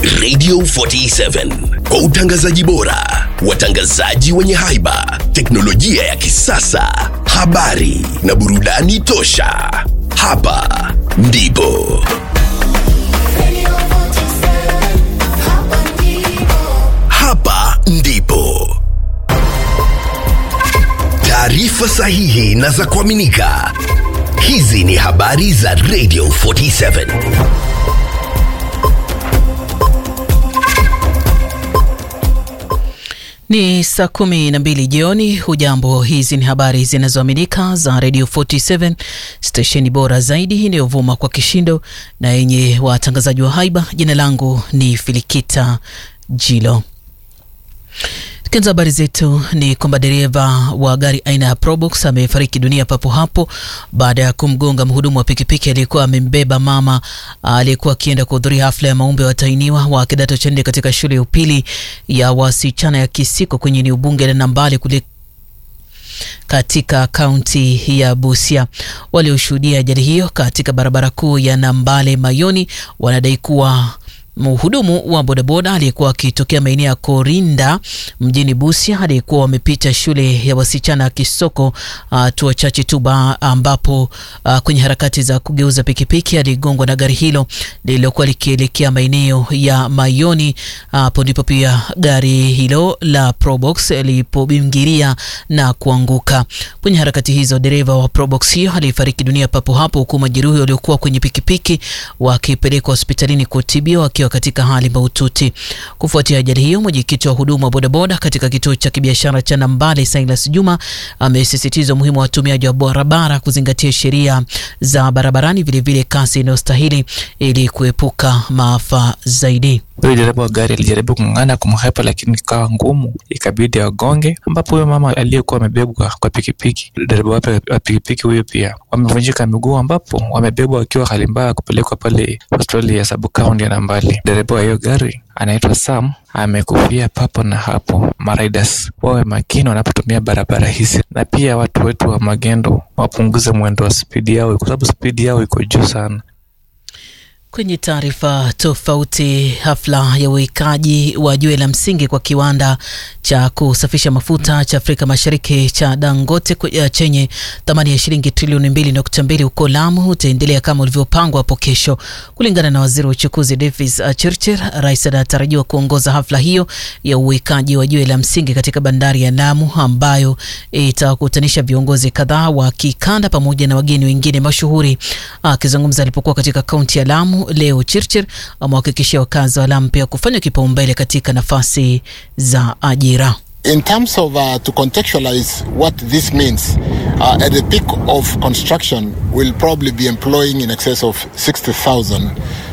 Radio 47 kwa utangazaji bora, watangazaji wenye haiba, teknolojia ya kisasa, habari na burudani tosha. Hapa ndipo hapa ndipo taarifa sahihi na za kuaminika. Hizi ni habari za Radio 47. Ni saa kumi na mbili jioni. Hujambo, hizi ni habari zinazoaminika za Radio 47 stesheni bora zaidi inayovuma kwa kishindo na yenye watangazaji wa haiba. Jina langu ni Filikita Jilo. Tukianza habari zetu ni kwamba dereva wa gari aina ya Probox amefariki dunia papo hapo baada ya kumgonga mhudumu wa pikipiki aliyekuwa amembeba mama aliyekuwa akienda kuhudhuria hafla ya maombi ya watainiwa wa kidato cha nne katika shule ya upili ya wasichana ya Kisiko kwenye eneo bunge la Nambale kule katika kaunti ya Busia. Walioshuhudia ajali hiyo katika barabara kuu ya Nambale Mayoni wanadai kuwa mhudumu wa bodaboda aliyekuwa akitokea maeneo ya Korinda mjini Busia aliyekuwa wamepita shule ya wasichana ya Kisoko hatua uh, chache tu ambapo uh, kwenye harakati za kugeuza pikipiki aligongwa na gari hilo lililokuwa likielekea maeneo ya Mayoni. Hapo uh, ndipo pia gari hilo la Probox lilipobingiria na kuanguka. Kwenye harakati hizo, dereva wa Probox hiyo alifariki dunia papo hapo, huku majeruhi waliokuwa kwenye pikipiki wakipelekwa hospitalini kutibiwa katika hali mahututi. Kufuatia ajali hiyo, mwenyekiti wa huduma wa bodaboda katika kituo cha kibiashara cha Nambale, Silas Juma, amesisitiza umuhimu wa watumiaji wa barabara kuzingatia sheria za barabarani, vilevile kasi inayostahili ili kuepuka maafa zaidi. Huyu dereva wa gari alijaribu kung'ang'ana kumhepa, lakini ikawa ngumu, ikabidi agonge, ambapo huyo mama aliyekuwa amebebwa kwa pikipiki, dereva wa pikipiki huyo pia wamevunjika miguu, ambapo wamebebwa wakiwa hali mbaya kupelekwa pale hospitali ya sub-county ya Nambale. Dereva wa hiyo gari anaitwa Sam amekufia papo na hapo. Mariders wawe makini wanapotumia barabara hizi, na pia watu wetu wa magendo wapunguze mwendo wa spidi yao, kwa sababu spidi yao iko juu sana. Kwenye taarifa tofauti, hafla ya uwekaji wa jiwe la msingi kwa kiwanda cha kusafisha mafuta cha Afrika Mashariki cha Dangote chenye thamani ya shilingi trilioni mbili nukta mbili huko Lamu utaendelea kama ulivyopangwa hapo kesho, kulingana na waziri wa uchukuzi Davis Chirchir. Rais anatarajiwa kuongoza hafla hiyo ya uwekaji wa jiwe la msingi katika bandari ya Lamu ambayo itakutanisha viongozi kadhaa wa kikanda pamoja na wageni wengine mashuhuri. Akizungumza alipokuwa katika kaunti ya Lamu leo, Chirchir amewahakikishia wakazi wa Lamu pia kufanya kipaumbele katika nafasi za ajira. In terms of uh, to contextualize what this means, uh, at the peak of construction we'll probably be employing in excess of 60,000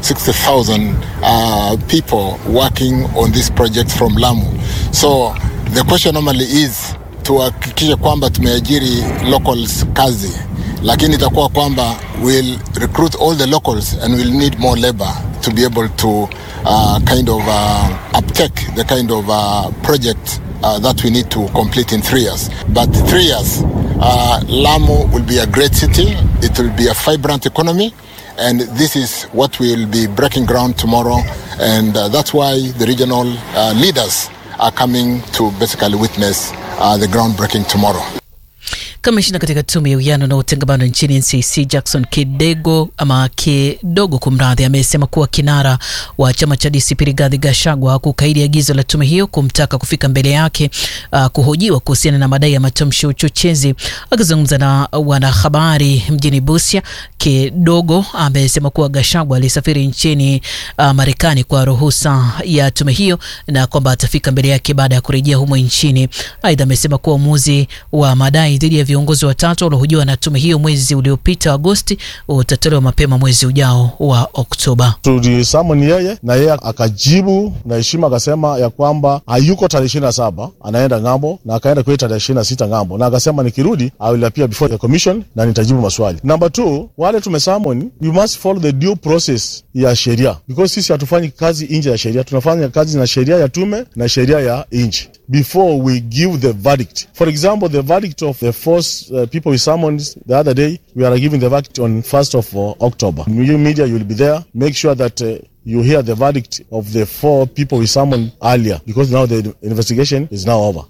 60,000 uh, people working on this project from Lamu. So the question normally is tuhakikishe kwamba tumeajiri locals kazi, lakini itakuwa kwamba we'll recruit all the locals and we'll need more labor to be able to uh, kind of uh, uptake the kind of uh, project uh, that we need to complete in three years. But three years, uh, Lamu will be a great city. It will be a vibrant economy. And this is what we will be breaking ground tomorrow. And uh, that's why the regional uh, leaders are coming to basically witness uh, the groundbreaking tomorrow. Kamishna katika tume ya uwiano na utengamano nchini NCC Jackson Kidego ama Kidogo kumradhi, amesema kuwa kinara wa chama cha DCP Rigathi Gachagua kukaidi agizo la tume hiyo kumtaka kufika mbele yake uh, kuhojiwa kuhusiana na madai ya matamshi ya uchochezi. Akizungumza na wanahabari mjini Busia, Kidogo amesema kuwa Gachagua alisafiri nchini uh, Marekani kwa ruhusa ya tume hiyo na kwamba atafika mbele yake baada ya kurejea humo nchini. Aidha, amesema kuwa uamuzi wa madai dhidi ya viongozi watatu waliohojiwa na tume hiyo mwezi uliopita Agosti utatolewa mapema mwezi ujao wa Oktoba. Tulisamoni yeye na yeye akajibu na heshima, akasema ya kwamba hayuko tarehe ishirini na saba anaenda ng'ambo, na akaenda kule tarehe ishirini na sita ng'ambo, na akasema nikirudi I will appear before the commission na nitajibu maswali. Number two, wale tumesamoni, we must follow the due process ya sheria because sisi hatufanyi kazi nje ya sheria, tunafanya kazi na sheria ya tume na sheria ya nchi before we give the verdict. For example, the verdict of the first uh, people we summoned the other day, we are giving the verdict on 1st of uh, October. You media, you will be there. Make sure that uh, you hear the verdict of the four people we summoned earlier because now the investigation is now over.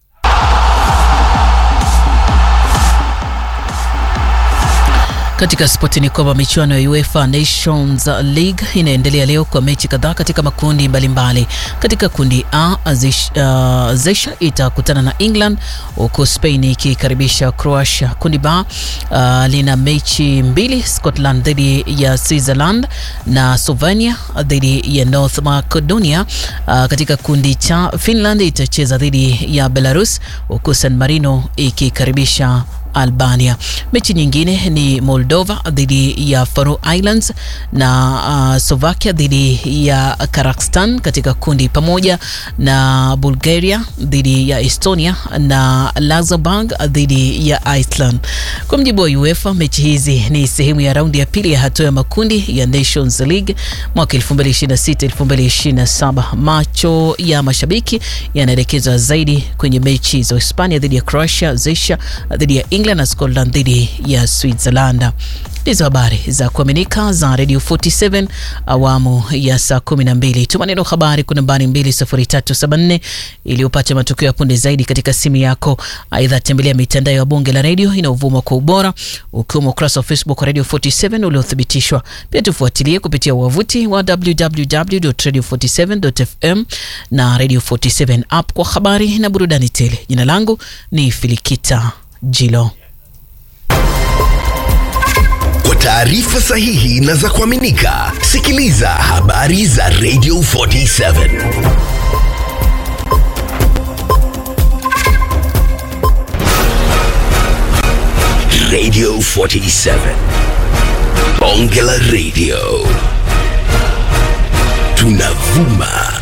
Katika spoti ni kwamba michuano ya UEFA Nations League inaendelea leo kwa mechi kadhaa katika makundi mbalimbali mbali. Katika kundi A uh, Zesha itakutana na England huku Spain ikikaribisha Croatia. Kundi B uh, lina mechi mbili, Scotland dhidi ya Switzerland na Slovenia dhidi ya North Macedonia. Uh, katika kundi cha Finland itacheza dhidi ya Belarus huku San Marino ikikaribisha Albania. Mechi nyingine ni Moldova dhidi ya Faroe Islands na uh, Slovakia dhidi ya Kazakhstan katika kundi pamoja na Bulgaria dhidi ya Estonia na Luxembourg dhidi ya Iceland. Kwa mjibu wa UEFA, mechi hizi ni sehemu ya raundi ya pili ya hatua ya makundi ya Nations League mwaka 2026 2027. Macho ya mashabiki yanaelekezwa zaidi kwenye mechi za Hispania dhidi ya Croatia, Zesha dhidi ya England na Scotland dhidi ya Switzerland. Ndizo habari za kuaminika za Radio 47 awamu ya saa 12. Tuma neno habari kwa nambari 20374 ili upate matukio ya punde zaidi katika simu yako. Aidha, tembelea mitandao ya bunge la redio inayovuma kwa ubora ukiwemo ukurasa wa Facebook wa Radio 47 uliothibitishwa. Pia tufuatilie kupitia wavuti wa www.radio47.fm na Radio 47 app kwa habari na burudani tele. Jina langu ni Filikita Jilo. Kwa taarifa sahihi na za kuaminika, sikiliza habari za Radio 47. Radio 47. Bonge la Radio. Tunavuma